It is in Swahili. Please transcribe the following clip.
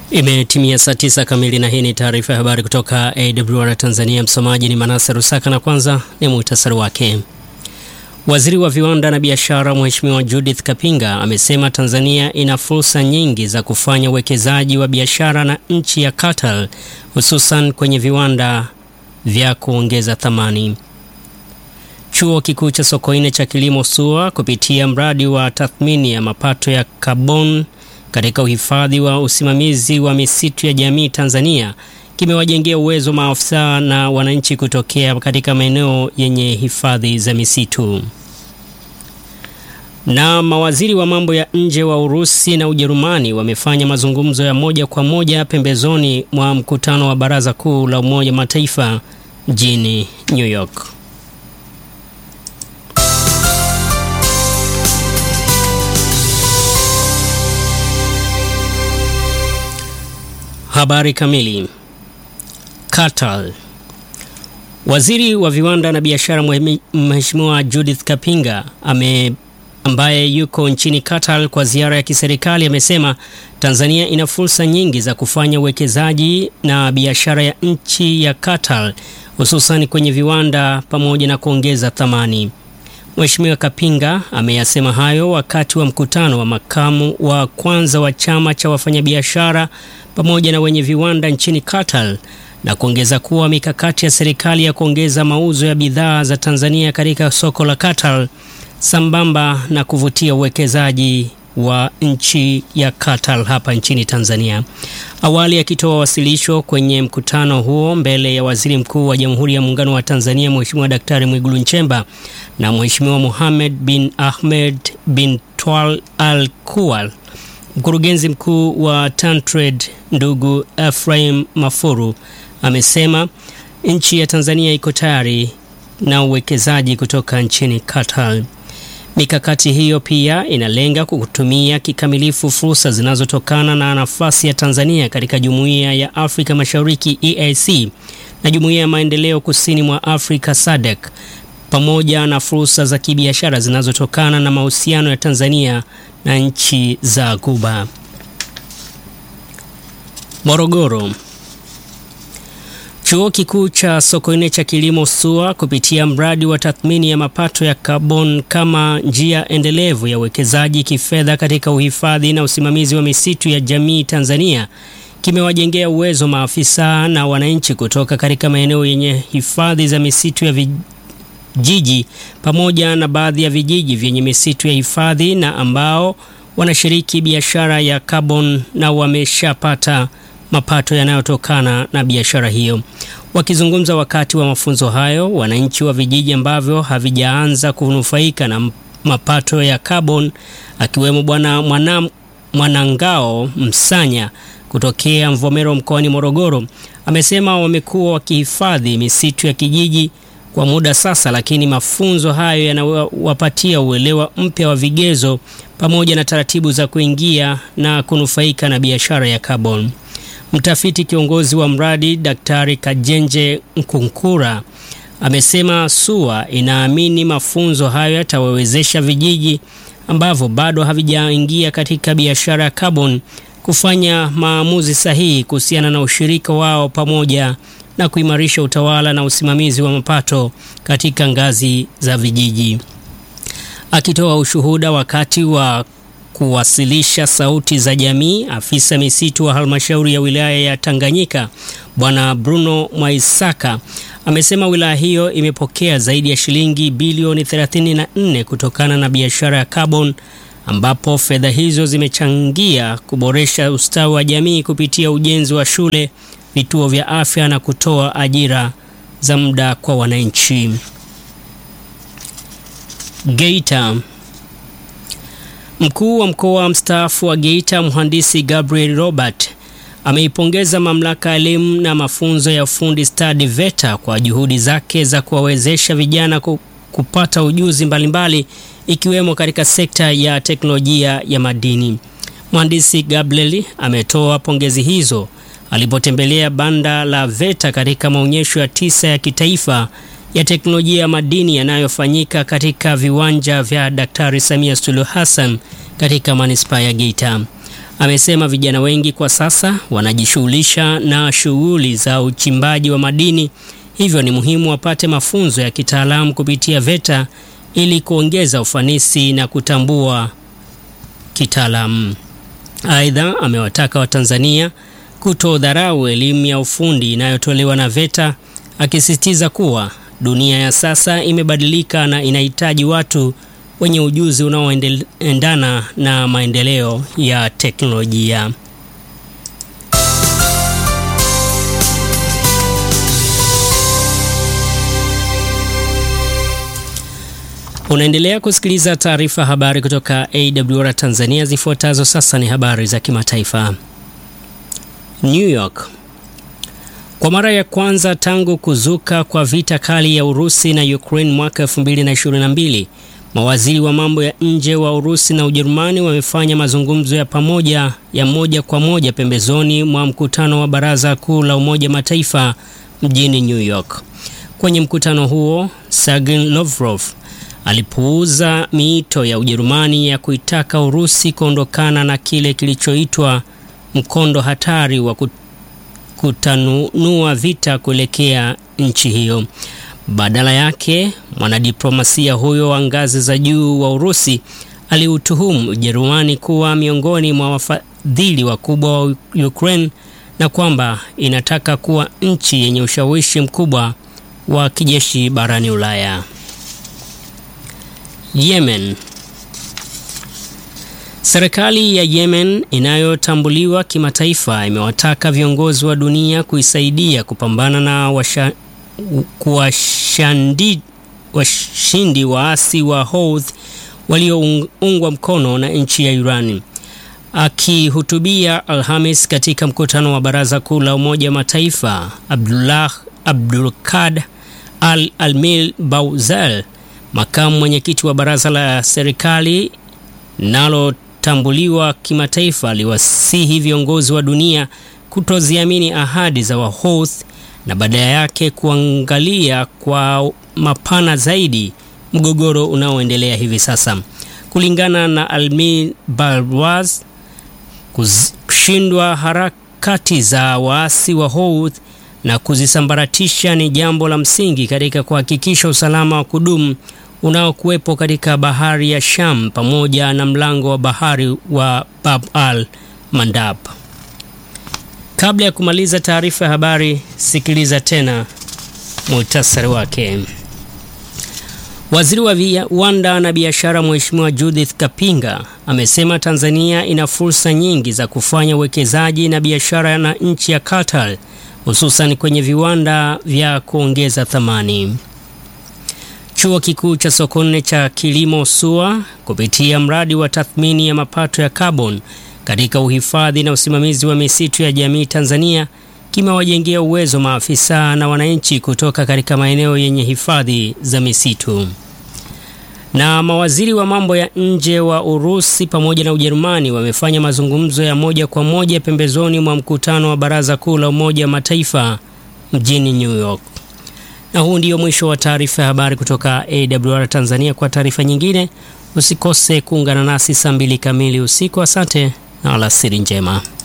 Imetimia saa tisa kamili na hii ni taarifa ya habari kutoka AWR Tanzania. Msomaji ni Manase Rusaka na kwanza ni muhtasari wake. Waziri wa viwanda na biashara Mheshimiwa Judith Kapinga amesema Tanzania ina fursa nyingi za kufanya uwekezaji wa biashara na nchi ya Qatar hususan kwenye viwanda vya kuongeza thamani. Chuo Kikuu cha Sokoine cha Kilimo SUA kupitia mradi wa tathmini ya mapato ya kaboni katika uhifadhi wa usimamizi wa misitu ya jamii Tanzania kimewajengea uwezo maafisa na wananchi kutokea katika maeneo yenye hifadhi za misitu. Na mawaziri wa mambo ya nje wa Urusi na Ujerumani wamefanya mazungumzo ya moja kwa moja pembezoni mwa mkutano wa Baraza Kuu la Umoja wa Mataifa mjini New York. Habari kamili. Qatar. Waziri wa viwanda na biashara Mheshimiwa Judith Kapinga ame ambaye yuko nchini Qatar kwa ziara ya kiserikali amesema Tanzania ina fursa nyingi za kufanya uwekezaji na biashara ya nchi ya Qatar hususan kwenye viwanda pamoja na kuongeza thamani. Mheshimiwa Kapinga ameyasema hayo wakati wa mkutano wa makamu wa kwanza wa chama cha wafanyabiashara pamoja na wenye viwanda nchini Qatar na kuongeza kuwa mikakati ya serikali ya kuongeza mauzo ya bidhaa za Tanzania katika soko la Qatar sambamba na kuvutia uwekezaji wa nchi ya Qatar hapa nchini Tanzania. Awali akitoa wasilisho kwenye mkutano huo mbele ya Waziri Mkuu wa Jamhuri ya Muungano wa Tanzania Mheshimiwa Daktari Mwigulu Nchemba na Mheshimiwa Mohamed bin Ahmed bin Twal Al Kuwal, mkurugenzi mkuu wa Tantrade ndugu Ephraim Mafuru amesema nchi ya Tanzania iko tayari na uwekezaji kutoka nchini Qatar. Mikakati hiyo pia inalenga kutumia kikamilifu fursa zinazotokana na nafasi ya Tanzania katika Jumuiya ya Afrika Mashariki EAC na Jumuiya ya Maendeleo Kusini mwa Afrika SADC pamoja na fursa za kibiashara zinazotokana na mahusiano ya Tanzania na nchi za Ghuba. Morogoro. Chuo Kikuu cha Sokoine cha Kilimo SUA kupitia mradi wa tathmini ya mapato ya kaboni kama njia endelevu ya uwekezaji kifedha katika uhifadhi na usimamizi wa misitu ya jamii Tanzania kimewajengea uwezo maafisa na wananchi kutoka katika maeneo yenye hifadhi za misitu ya vijiji pamoja na baadhi ya vijiji vyenye misitu ya hifadhi na ambao wanashiriki biashara ya kaboni na wameshapata mapato yanayotokana na biashara hiyo. Wakizungumza wakati wa mafunzo hayo, wananchi wa vijiji ambavyo havijaanza kunufaika na mapato ya kaboni, akiwemo Bwana mwana, Mwanangao Msanya kutokea Mvomero mkoani Morogoro, amesema wamekuwa wakihifadhi misitu ya kijiji kwa muda sasa, lakini mafunzo hayo yanawapatia uelewa mpya wa vigezo pamoja na taratibu za kuingia na kunufaika na biashara ya kaboni. Mtafiti kiongozi wa mradi Daktari Kajenje Nkunkura amesema SUA inaamini mafunzo hayo yatawawezesha vijiji ambavyo bado havijaingia katika biashara ya kaboni kufanya maamuzi sahihi kuhusiana na ushirika wao pamoja na kuimarisha utawala na usimamizi wa mapato katika ngazi za vijiji. Akitoa ushuhuda wakati wa kuwasilisha sauti za jamii, afisa misitu wa halmashauri ya wilaya ya Tanganyika Bwana Bruno Mwaisaka amesema wilaya hiyo imepokea zaidi ya shilingi bilioni 34 kutokana na biashara ya kaboni, ambapo fedha hizo zimechangia kuboresha ustawi wa jamii kupitia ujenzi wa shule, vituo vya afya na kutoa ajira za muda kwa wananchi. Geita. Mkuu wa mkoa mstaafu wa Geita mhandisi Gabriel Robert ameipongeza mamlaka ya elimu na mafunzo ya ufundi stadi VETA kwa juhudi zake za kuwawezesha vijana kupata ujuzi mbalimbali mbali, ikiwemo katika sekta ya teknolojia ya madini. Mhandisi Gabriel ametoa pongezi hizo alipotembelea banda la VETA katika maonyesho ya tisa ya kitaifa ya teknolojia ya madini yanayofanyika katika viwanja vya Daktari Samia Suluhu Hassan katika manispaa ya Geita. Amesema vijana wengi kwa sasa wanajishughulisha na shughuli za uchimbaji wa madini, hivyo ni muhimu wapate mafunzo ya kitaalamu kupitia VETA ili kuongeza ufanisi na kutambua kitaalamu. Aidha, amewataka Watanzania kutodharau elimu ya ufundi inayotolewa na VETA, akisisitiza kuwa dunia ya sasa imebadilika na inahitaji watu wenye ujuzi unaoendana na maendeleo ya teknolojia. Unaendelea kusikiliza taarifa habari kutoka AWR Tanzania. Zifuatazo sasa ni habari za kimataifa. New York. Kwa mara ya kwanza tangu kuzuka kwa vita kali ya Urusi na Ukraine mwaka 2022, mawaziri wa mambo ya nje wa Urusi na Ujerumani wamefanya mazungumzo ya pamoja ya moja kwa moja pembezoni mwa mkutano wa Baraza Kuu la Umoja Mataifa mjini New York. Kwenye mkutano huo, Sergey Lavrov alipuuza miito ya Ujerumani ya kuitaka Urusi kuondokana na kile kilichoitwa mkondo hatari wa kutanunua vita kuelekea nchi hiyo. Badala yake, mwanadiplomasia huyo wa ngazi za juu wa Urusi aliutuhumu Ujerumani kuwa miongoni mwa wafadhili wakubwa wa Ukraine na kwamba inataka kuwa nchi yenye ushawishi mkubwa wa kijeshi barani Ulaya. Yemen. Serikali ya Yemen inayotambuliwa kimataifa imewataka viongozi wa dunia kuisaidia kupambana na washa, kuwashandi, washindi waasi wa Houthi walioungwa mkono na nchi ya Iran. Akihutubia Alhamis katika mkutano wa Baraza Kuu la Umoja wa Mataifa, Abdullah Abdulkad Al Almil Bauzal makamu mwenyekiti wa baraza la serikali linalotambuliwa kimataifa aliwasihi viongozi wa dunia kutoziamini ahadi za Wahouthi na badala yake kuangalia kwa mapana zaidi mgogoro unaoendelea hivi sasa. Kulingana na Almin Balwaz, kushindwa harakati za waasi wa Houthi na kuzisambaratisha ni jambo la msingi katika kuhakikisha usalama wa kudumu unaokuwepo katika bahari ya Sham pamoja na mlango wa bahari wa Bab al Mandab. Kabla ya kumaliza taarifa ya habari, sikiliza tena muhtasari wake. Waziri wa viwanda na biashara Mheshimiwa Judith Kapinga amesema Tanzania ina fursa nyingi za kufanya uwekezaji na biashara na nchi ya Qatar hususan kwenye viwanda vya kuongeza thamani. Chuo Kikuu cha Sokoine cha Kilimo SUA kupitia mradi wa tathmini ya mapato ya carbon katika uhifadhi na usimamizi wa misitu ya jamii Tanzania kimewajengea uwezo maafisa na wananchi kutoka katika maeneo yenye hifadhi za misitu. Na mawaziri wa mambo ya nje wa Urusi pamoja na Ujerumani wamefanya mazungumzo ya moja kwa moja pembezoni mwa mkutano wa Baraza Kuu la Umoja wa Mataifa mjini New York. Na huu ndio mwisho wa taarifa ya habari kutoka AWR Tanzania. Kwa taarifa nyingine usikose kuungana nasi saa mbili kamili usiku. Asante na alasiri njema.